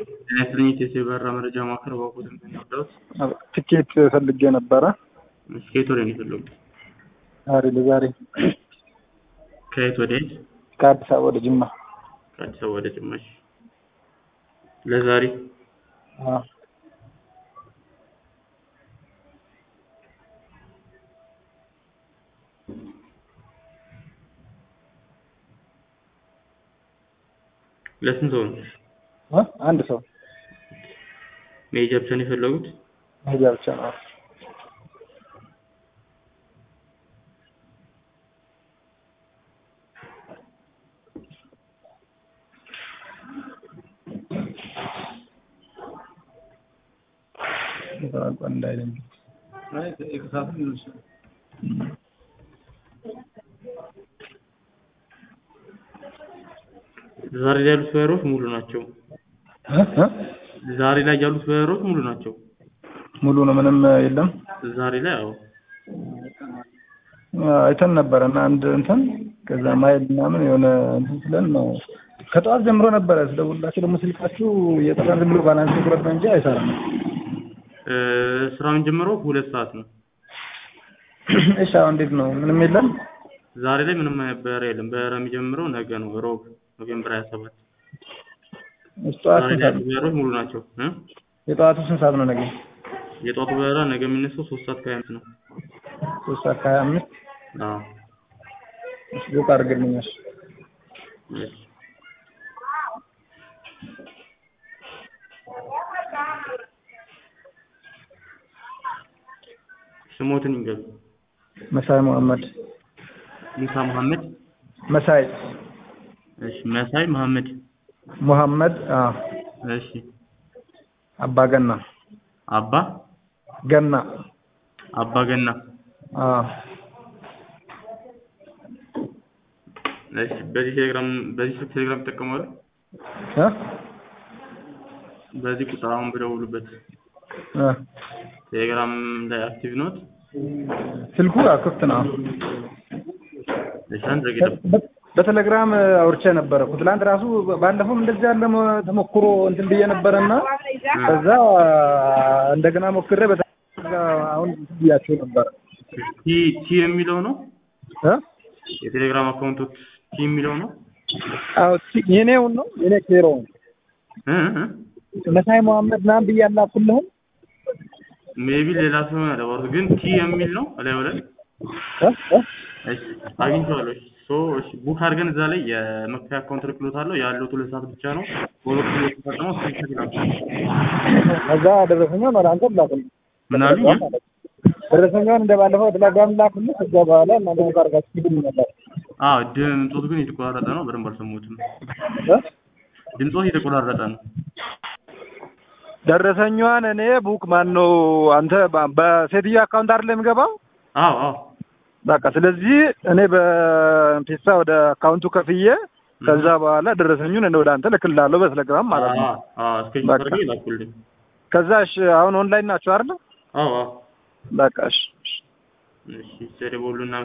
የክሊኒክ የበራ መረጃ ማዕከል ባኮት እንደሚወዳውት ትኬት ፈልጌ ነበረ። ከየት ወደ ነው የፈለጉት? ዛሬ ለዛሬ ከየት ወደ የት? ከአዲስ አበባ ወደ ጅማ። ከአዲስ አበባ ወደ ጅማሽ ለዛሬ አዎ። ለስንት ሰው ነው? እ? አንድ ሰው መሄጃ ብቻ ነው የፈለጉት? መሄጃ ብቻ ነው። እንዳይለኝ ዛሬ ላይ ያሉት በሮች ሙሉ ናቸው። እ? እ? ዛሬ ላይ ያሉት በሮች ሙሉ ናቸው። ሙሉ ነው፣ ምንም የለም። ዛሬ ላይ አዎ አይተን ነበረ እና አንድ እንትን ከዛ ማይል ምናምን የሆነ እንትን ስለን ነው ከጠዋት ጀምሮ ነበረ ስደውልላችሁ ደግሞ ስልካችሁ እየጠራ ዝም ብሎ ባላንስ ቁረጥ ነው እንጂ አይሰራም። እ፣ ስራ የምንጀምረው ሁለት ሰዓት ነው። እሺ አሁን እንዴት ነው? ምንም የለም። ዛሬ ላይ ምንም አይነት በረራ የለም። በረራ የሚጀምረው ነገ ነው፣ ሮብ ኖቬምበር 27 እሺ ጠዋት ዛሬ ስንት ላይ ሰዓት ያሉት በረራዎች ሙሉ ናቸው። እ? የጠዋቱ ስንት ሰዓት ነው? ነገ የጧቱ በረራ ነገ የሚነሳው ሶስት ሰዓት ከሀያ አምስት ነው። ሶስት ሰዓት ከሀያ አምስት አዎ እሺ ቡክ አድርግልኛል። እሺ። ስሞትን ይንገሩ። መሳይ መሐመድ ሙሳ መሐመድ። መሳይ እሺ። መሳይ መሐመድ። መሐመድ አዎ እሺ። አባ ገና አባ ገና አባ ገና። አዎ እሺ። በዚህ ቴሌግራም በዚህ ስልክ ቴሌግራም ይጠቀማሉ? እ በዚህ ቁጥር አሁን ብደውሉበት እ ቴሌግራም ላይ አክቲቭ ኖት? ስልኩ አዎ ክፍት ነው። እሺ። አንድ ረገድ በ- በቴሌግራም አውርቼ ነበረ እኮ ትላንት ራሱ ባለፈውም እንደዚህ ያለ ሞ- ተሞክሮ እንትን ብዬ ነበረና ከዛ እንደገና ሞክሬ በተ- አሁን እንትን ብያቸው ነበረ ቲ ቲ የሚለው ነው እ የቴሌግራም አካውንቶች ቲ የሚለው ነው አዎ ቲ- የኔውን ነው የኔ ኬሮውን እ እ መሳይ መሐመድ ምናምን ብዬ አላኩልህም ሜቢ ሌላ ሰው ነው ያደረጉት፣ ግን ቲ የሚል ነው እላዩ ላይ እ እ እሺ አግኝቼዋለሁ። እሺ ሶ እሺ ቡክ አድርገን እዛ ላይ የመክፈያ አካውንት ልክሎታለሁ ያለው ሁለት ሰዓት ብቻ ነው። በሁለት ኪሎ ተጠቅመው ስክሪንሾት ይላኩ። ከዛ ደረሰኛውን ወደ አንተ ላኩልህ ምን አሉኝ? ደረሰኛውን እንደ ባለፈው ቴሌግራም ላኩልህ ከዛ በኋላ እናንተ ቡክ አድርጋችሁ ሂዱ ነበር አዎ ድምፆት ግን የተቆራረጠ ነው። በደንብ አልሰሙትም። እ ድምፆት የተቆራረጠ ነው። ደረሰኛዋን እኔ ቡክ ማን ነው አንተ በ- በሴትዮ አካውንት አይደል የሚገባው? አዎ አዎ በቃ ስለዚህ እኔ በፒሳ ወደ አካውንቱ ከፍዬ ከዛ በኋላ ደረሰኙን እኔ ወደ አንተ ልክልሃለሁ በቴሌግራም ማለት ነው። አዎ አዎ ስክሪንሾት በቃ። አድርገው ይላኩልኝ። ከዛ እሺ አሁን ኦንላይን ናቸው አይደል? አዎ አዎ በቃ እሺ እሺ። እሺ ሰደቦሉና